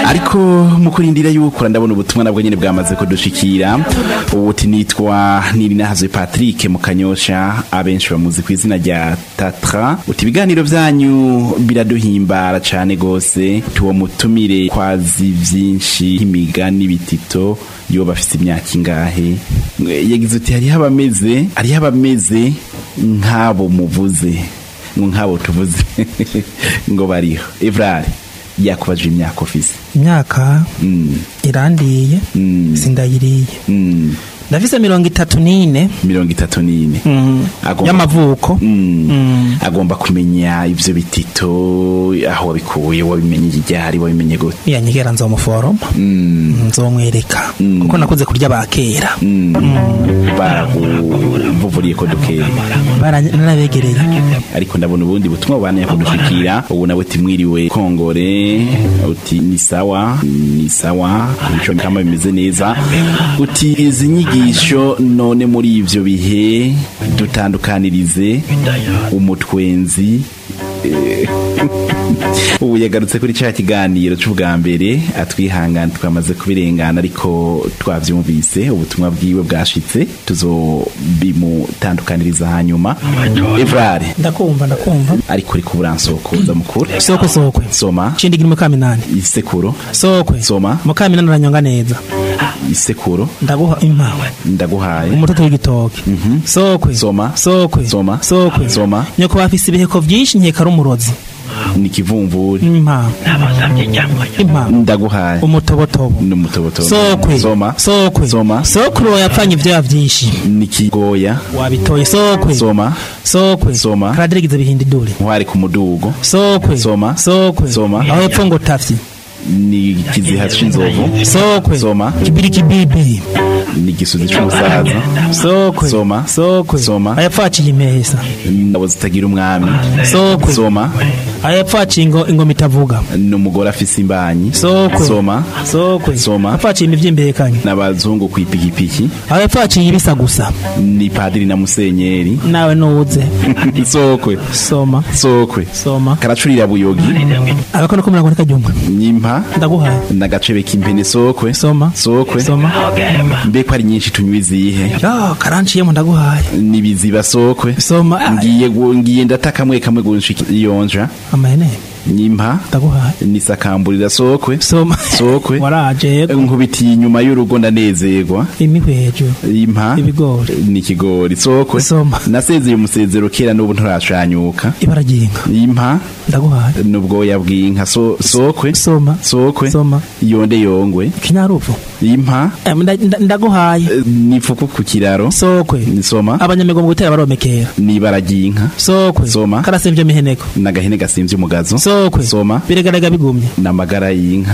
ariko mu kurindira yuko ndabona ubutumwa nabwo nyene bwamaze kudushikira ubuti nitwa Nirinahazwe Patrick mu Kanyosha abenshi bamuzi ku izina rya Tatra uti ibiganiro vyanyu biraduhimbara cane gose tuwo mutumire kwazi vyinshi imigani bitito yo bafite imyaka ingahe yagize uti hariho abameze hariho abameze nk'abo muvuze ngo nk'abo tuvuze ngo bariho Evrard yakubajije imyaka ofisi imyaka mm. irandiye Mm. sindayiriye mm. ndafise mirongo itatu n'ine mirongo itatu n'ine Agomba- y'amavuko Mm. Mm. agomba kumenya ivyo bitito aho wabikuye wabimenye iryari wabimenye gute yanyigera nzomuforoma Mm. nzomwereka Mm. kuko nakuze kurya bakera Mm. baraguvuriye ko dukeye Bara- narabegereye ariko ndabona ubundi butumwa bubana kudushikira ubu nawe timwiriwe kongore uti ni sawa ni sawa ico kama bimeze neza uti izi nyigisho none muri ivyo bihe dutandukanirize umutwenzi Eh, ubu yagarutse kuri cya kiganiro cy'ubwa mbere atwihangana twamaze kubirengana ariko twavyumvise ubutumwa bwiwe bwashitse tuzobimutandukaniriza hanyuma Evrard ndakumva ndakumva ariko uri kuburansokoza mukuru sokwe sokwe soma cindigira mukaminani isekuro sokwe Soma. mukaminani uranyonga neza isekuro ndaguha impawe ndaguhaye umutoto w'igitoke sokwe Soma. sokwe Soma. sokwe Soma. nyoko bafise ibiheko vyinshi nkeka ari umurozi ni kivumvuri impawe impawe ndaguhaye umutobotobo n'umutobotobo sokwe soma sokwe Soma. sokwe uwo yapfanye ivyoya vyinshi ni kigoya wabitoye sokwe soma sokwe Soma. karadirigize bihinda idure nkwari ku mudugo sokwe Soma. sokwe Soma. aho hepfo ngo tafyi ni kiziha c'inzovu sokwe Soma. kibiri kibibi ni igisuzi c'umusaza sokwe Soma. sokwe Soma. aho hepfo haciye impesa ingabo zitagira umwami sokwe soma aho hepfo haciye ingo ingoma itavuga ni umugore afise imbanyi sokwe soma sokwe Soma. aho hepfo haciye imivyimberekanye n'abazungu kw'ipikipiki aho hepfo haciye ibisa gusa ni padiri na musenyeri nawe nuwuze sokwe soma sokwe soma karacurira buyogi agakono ko mirongo nikaryumwe nyimpa ndaguhaye n'agacebe k'impene sokwe soma sokwe soma mbe ko ari nyinshi tunywa izihe yo karanciyemo ndaguhaye nibiziba sokwe soma ngiye gu- ngiye ndata kamwe kamwe gunshika iyonja amahene nyimpa ndaguhaye nisakamburira sokwe soma sokwe waraje yego nkubitiye inyuma y'urugo ndanezerwa imihwi hejuru impa ibigori ni ikigori sokwe Soma. nasezeye umusezero kera n'ubu nturashanyuka ibara ry'inka impa ndaguhaye n'ubwoya bw'inka so, sokwe soma sokwe Soma. yonde yongwe kinyaruvu impa Eh, nda- nda- ndaguhaye eh, nifuku ku kiraro sokwe soma abanyamigo mu gutera baromekera n'ibara ry'inka sokwe Soma. karasemvye miheneko n'agahene gasimvye umugazo sokwe soma biregarega bigumye n'amagara y'inka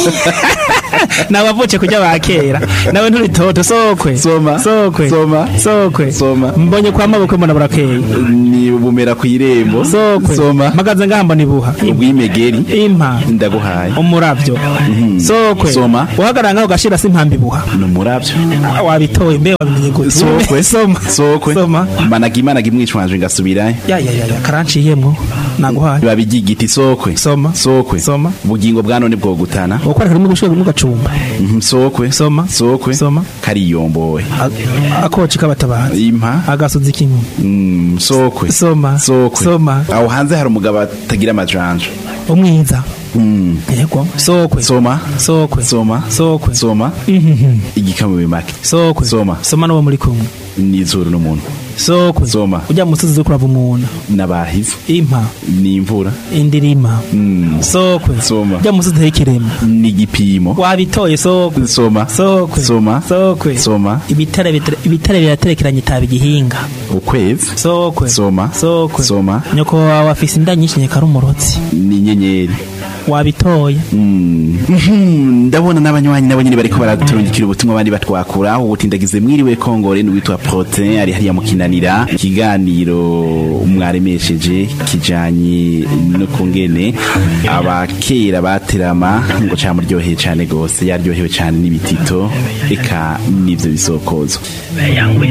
nabavuce kurya bakera nawe nturitoto sokwe Soma. sokwe Soma. sokwe Soma. mbonye kwa mabukwe mbona burakeye ni bumera ku irembo sokwe soma magaze ngaha mbona ibuha ubwimegeri impa ndaguhaye umuravyo sokwe Soma. uhagarara ngaho ugashira si impamba ibuha n'umuravyo Ah, wabitoye mbe wabimenye gute sokwe soma sokwe soma managa imanaga imwicwanje ngasubirayo ya ya ya ya, karanciyemwo naguhaye babijya igiti sokwe Soma. sokwe Soma. ubugingo bwa none bwogutana ukora harimo gushika mu gacumba Mhm, sokwe Soma. sokwe Soma. kariyombowe A- akoci kabatabazi impa agasozi k'inkumi Mm, sokwe Soma. sokwe Soma. aho hanze hari umugabo atagira amajanja umwiza Mm, yego sokwe soma sokwe soma sokwe soma Mhm. igikamu bimake sokwe Soma. soma n'uwo muri kumwe n'izuru n'umuntu sokwe Soma. ujya mu musozi zo kurava umuntu n'abahize impa n'imvura indirima Mm, sokwe Soma. ujya mu musozi h'ikirema n'igipimo wabitoye sokwe soma sokwe soma sokwe soma ibitare bitare- ibitare biraterekeranye itaba igihinga ukwezi sokwe Soma. sokwe Soma. nyoko wawe afise inda nyinshi nyeka ari umurotsi n'inyenyeri wabitoye Mm. Mhm, ndabona n'abanywanyi nabo nyine bariko baraturungikira ubutumwa abandi batwakura ubutindagize mwiriwe kongore n'uwitwa protein ari hariya mukinanira ikiganiro mwaremesheje kijanye no kungene abakera baterama ngo camuryoheye cane gose yaryohewe cane n'ibitito eka n'ivyo bisokozo yangwe